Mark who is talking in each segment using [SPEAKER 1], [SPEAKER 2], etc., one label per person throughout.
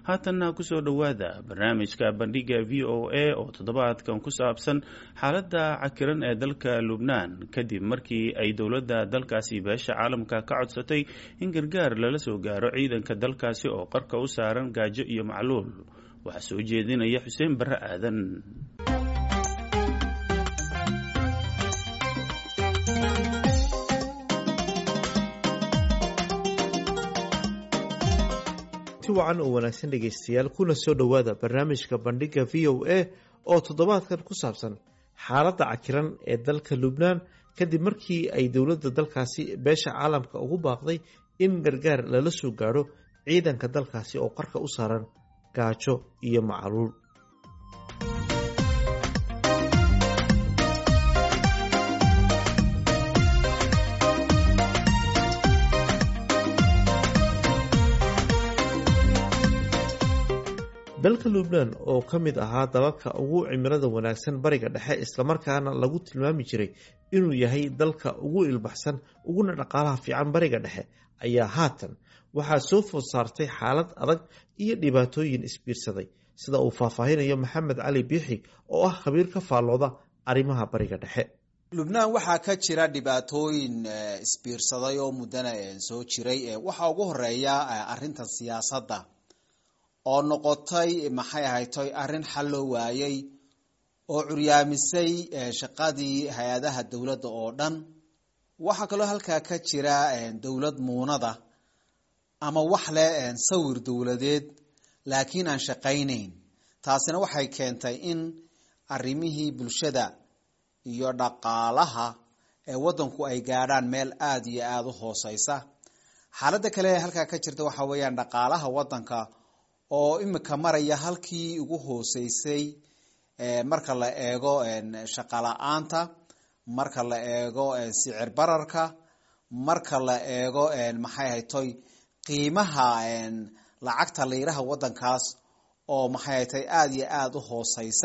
[SPEAKER 1] haatanna kusoo dhowaada barnaamijka bandhiga v o a oo toddobaadkan ku saabsan xaaladda cakiran ee dalka lubnaan kadib markii ay dowladda dalkaasi beesha caalamka ka codsatay in gargaar lala soo gaaro ciidanka dalkaasi oo qarka u saaran gaajo iyo macluul waxaa soo jeedinaya xuseen barre aadan
[SPEAKER 2] wacan oo wanaagsan dhegaystayaal kuna soo dhowaada barnaamijka bandhiga v o a oo toddobaadkan ku saabsan xaaladda cakiran ee dalka lubnaan kadib markii ay dowladda dalkaasi beesha caalamka ugu baaqday in gargaar lala soo gaadho ciidanka dalkaasi oo qarka u saaran gaajo iyo macaluul dalka lubnaan oo ka mid ahaa dalalka ugu cimilada wanaagsan bariga dhexe islamarkaana lagu tilmaami jiray inuu yahay dalka ugu ilbaxsan uguna dhaqaalaha fiican bariga dhexe ayaa haatan waxaa soo food saartay xaalad adag iyo dhibaatooyin isbiirsaday sida uu faahfaahinayo maxamed cali biixi oo ah khabiir ka faallooda arrimaha bariga dhexe
[SPEAKER 3] lubnaan waxaa ka jira dhibaatooyin isbiirsaday oo muddana soo jiray waxaa ugu horeeya arinta siyaasadda oo noqotay maxay ahaytoy arrin xal loo waayey oo curyaamisay shaqadii hay-adaha dowladda oo dhan waxaa kaloo halkaa ka jira dowlad muunada ama wax leh sawir dowladeed laakiin aan shaqaynayn taasina waxay keentay in arrimihii bulshada iyo dhaqaalaha ee waddanku ay gaadhaan meel aada iyo aada u hooseysa xaaladda kale ee halkaa ka jirta waxa weeyaan dhaqaalaha waddanka oo imika maraya halkii ugu hooseysay marka la eego shaqala-aanta marka la eego sicir bararka marka la eego maxay haytoy qiimaha lacagta liiraha waddankaas oo maxay haytay aada iyo aada u hooseysa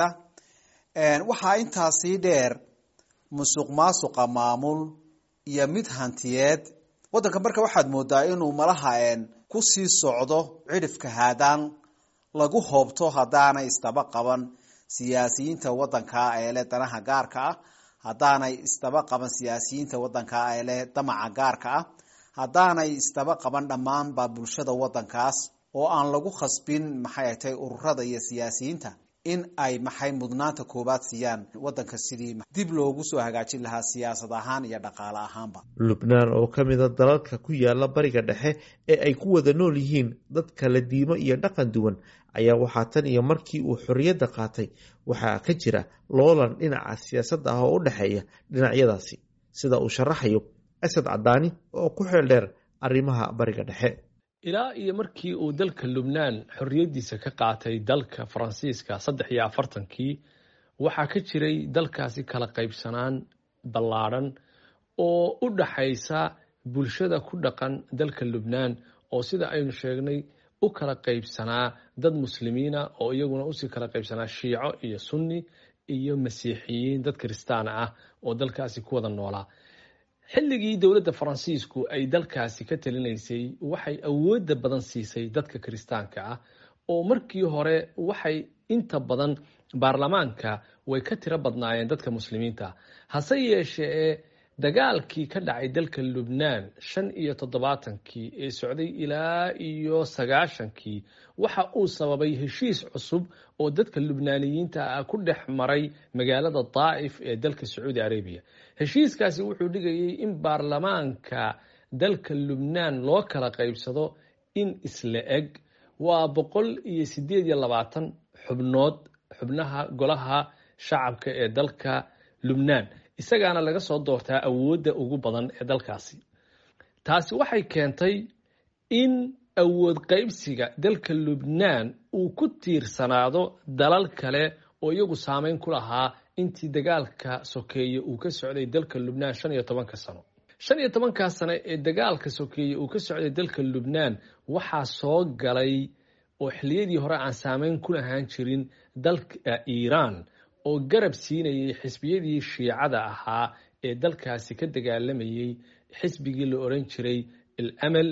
[SPEAKER 3] waxaa intaasii dheer musuq maasuqa maamul iyo mid hantiyeed waddanka marka waxaad moodaa inuu malaha kusii socdo cidhifka haadaan lagu hoobto haddaanay isdaba qaban siyaasiyiinta waddanka ee leh danaha gaarka ah haddaanay isdaba qaban siyaasiyiinta waddanka ee leh damaca gaarka ah haddaanay isdaba qaban dhammaanba bulshada waddankaas oo aan lagu khasbin maxay atay ururada iyo siyaasiyiinta in ay maxay mudnaanta koobaad siiyaan waddanka sidii dib loogu soo hagaajin lahaa siyaasad ahaan iyo dhaqaale ahaanba
[SPEAKER 2] lubnaan oo ka mida dalalka ku yaala bariga dhexe ee ay ku wada nool yihiin dad kala diimo iyo dhaqan duwan ayaa waxaa tan iyo markii uu xorriyadda qaatay waxaa ka jira loolan dhinaca siyaasadda ah oo u dhexeeya dhinacyadaasi sida uu sharaxayo asad cadaani oo ku xeel dheer arrimaha bariga dhexe
[SPEAKER 4] ilaa iyo markii uu dalka lubnaan xorriyaddiisa ka qaatay dalka faransiiska saddex iyo afartankii waxaa ka jiray dalkaasi kala qaybsanaan ballaadhan oo u dhaxaysa bulshada ku dhaqan dalka lubnaan oo sida aynu sheegnay u kala qaybsanaa dad muslimiina oo iyaguna usii kala qaybsanaa shiico iyo sunni iyo masiixiyiin dad kiristaana ah oo dalkaasi ku wada noolaa xilligii dowladda faransiisku ay dalkaasi ka talinaysay waxay awoodda badan siisay dadka kiristaanka ah oo markii hore waxay inta badan baarlamaanka way ka tiro badnaayeen dadka muslimiinta hase yeeshee dagaalkii ka dhacay dalka lubnaan shan iyo toddobaatankii ee socday ilaa iyo sagaashankii waxa uu sababay heshiis cusub oo dadka lubnaaniyiinta ah ku dhex maray magaalada daa'if ee dalka sacuudi arabiya heshiiskaasi wuxuu dhigayay in baarlamaanka dalka lubnaan loo kala qaybsado in isla eg waa boqol iyo sideed iyo labaatan xubnood xubnaha golaha shacabka ee dalka lubnaan isagaana laga soo doortaa awoodda ugu badan ee dalkaasi taasi waxay keentay in awood qaybsiga dalka lubnaan uu ku tiirsanaado dalal kale oo iyagu saameyn ku lahaa intii dagaalka sokeeye uu ka socday dalka lubnaan shan iyo tobanka sano shan iyo tobankaa sano ee dagaalka sokeeye uu ka socday dalka lubnaan waxaa soo galay oo xilliyadii hore aan saameyn ku lahaan jirin dalka iiraan oo garab siinayay xisbiyadii shiicada ahaa ee dalkaasi ka dagaalamayey xisbigii la oran jiray al amal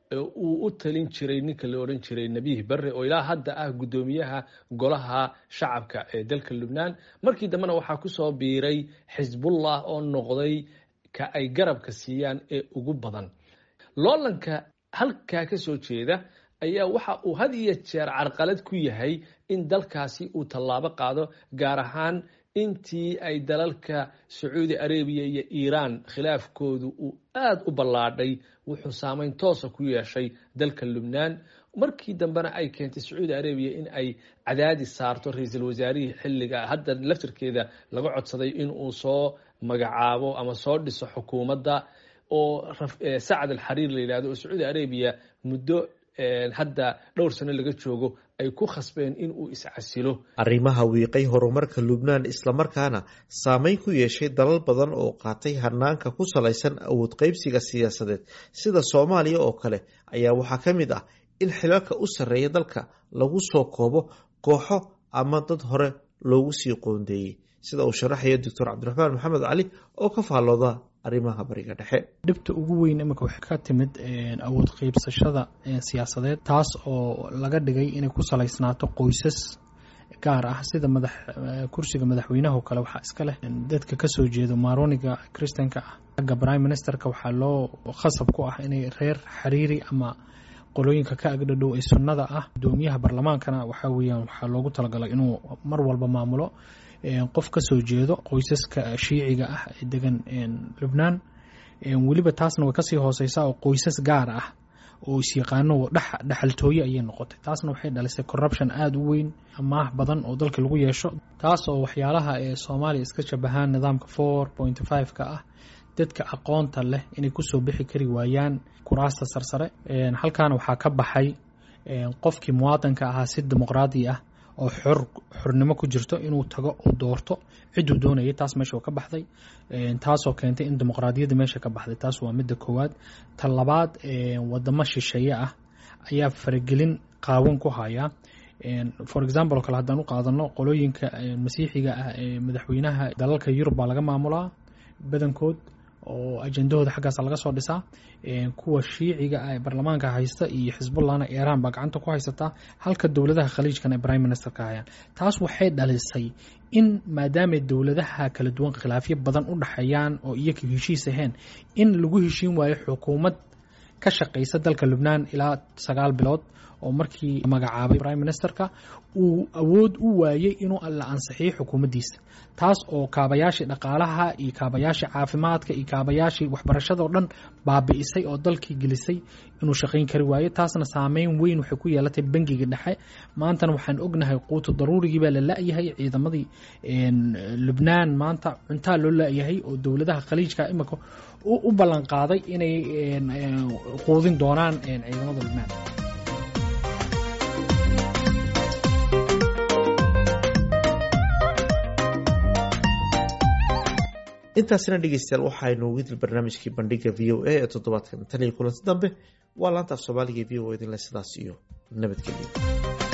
[SPEAKER 4] uu u talin jiray ninka la odhan jiray nebiih barre oo ilaa hadda ah guddoomiyaha golaha shacabka ee dalka lubnaan markii dambena waxaa kusoo biiray xisbullah oo noqday ka ay garabka siiyaan ee ugu badan loolanka halkaa ka soo jeeda ayaa waxa uu had iyo jeer carqalad ku yahay in dalkaasi uu tallaabo qaado gaar ahaan intii ay dalalka sacuudi arabiya iyo iiraan khilaafkoodu uu aada u ballaadhay wuxuu saameyn toosa ku yeeshay dalka lubnaan markii dambena ay keentay sacuudi arabiya in ay cadaadis saarto ra-iisul wasaarihii xilliga hadda laftarkeeda laga codsaday in uu soo magacaabo ama soo dhiso xukuumadda oo sacad alxariir la yidhahdo oo sacuudi arabiya muddo hadda dhowr sano laga joogo ay ku khasbeen in uu iscasilo
[SPEAKER 2] arrimaha wiiqay horumarka lubnaan islamarkaana saameyn ku yeeshay dalal badan oo qaatay hanaanka ku salaysan awood qaybsiga siyaasadeed sida soomaaliya oo kale ayaa waxaa ka mid ah in xilalka u sarreeya dalka lagu soo koobo kooxo ama dad hore loogu sii qoondeeyey sida uu sharaxaya doctor cabdiraxmaan maxamed cali oo ka faallooda arrimaha bariga dhexe
[SPEAKER 5] dhibta ugu weyn imika waxay ka timid awood qeybsashada siyaasadeed taas oo laga dhigay inay ku salaysnaato qoysas gaar ah sida madax kursiga madaxweynaha oo kale waxaa iska leh dadka kasoo jeedo maaroniga christanka ah agga prime ministerka waxaa loo khasab ku ah inay reer xiriiri ama qolooyinka ka agdhadhow ee sunnada ah gudoomiyaha barlamaankana waxaa weyaan waxaa loogu talagalay inuu mar walba maamulo qof ka soo jeedo qoysaska shiiciga ah ee degan lubnaan weliba taasna way kasii hooseysaa oo qoysas gaar ah oo isyaqaano dhexaltooye ayay noqotay taasna waxay dhalisay corruption aada u weyn amaah badan oo dalka lagu yeesho taas oo waxyaalaha ee soomaaliya iska shabahaan nidaamka four point five ka ah dadka aqoonta leh inay kusoo bixi kari waayaan kuraasta sarsare halkaana waxaa ka baxay qofkii muwaadanka ahaa si dimuqraadi ah oo xor xornimo ku jirto inuu tago uu doorto ciduu doonayay taas meesha oo ka baxday taasoo keentay in dimuqraadiyadda meesha ka baxday taas waa midda koowaad ta labaad wadamo shisheeye ah ayaa faragelin qaawan ku haya for example oo kale haddaan u qaadano qolooyinka masiixiga ah ee madaxweynaha dalalka yurub baa laga maamulaa badankood oo ajendahooda xaggaasa laga soo dhisaa kuwa shiiciga ah ee baarlamaanka haysta iyo xisbullahna iiraan baa gacanta ku haysataa halka dowladaha khaliijkana ay prime minister ka hayaan taas waxay dhalisay in maadaamay dowladaha kala duwan khilaafyo badan u dhexeeyaan oo iyaga heshiis ahayn in lagu heshiin waayo xukuumad ka shaqaysa dalka lubnaan ilaa sagaal bilood oo markii magacaabay prime ministerka uu awood u waayey inuu la ansixiyo xukuumaddiisa taas oo kaabayaashii dhaqaalaha iyo kaabayaashii caafimaadka iyo kaabayaashii waxbarashada oo dhan baabi'isay oo dalkii gelisay inuu shaqayn kari waayo taasna saameyn weyn waxay ku yeelatay bangiga dhexe maantana waxaan ognahay quutu daruurigii baa la la-yahay ciidamadii lubnaan maanta cuntaa loo la-yahay oo dowladaha khaliijka imika u ballan qaaday inay quudin doonaan ciidamada lubnaan
[SPEAKER 2] intaasina dhegeystayaal waxaaynu widil barnaamijkii bandhiga v o a ee toddobaadkan tan iyo kulanti dambe waa laanta af soomaaliga v o idinle sidaas iyo nabadgelyo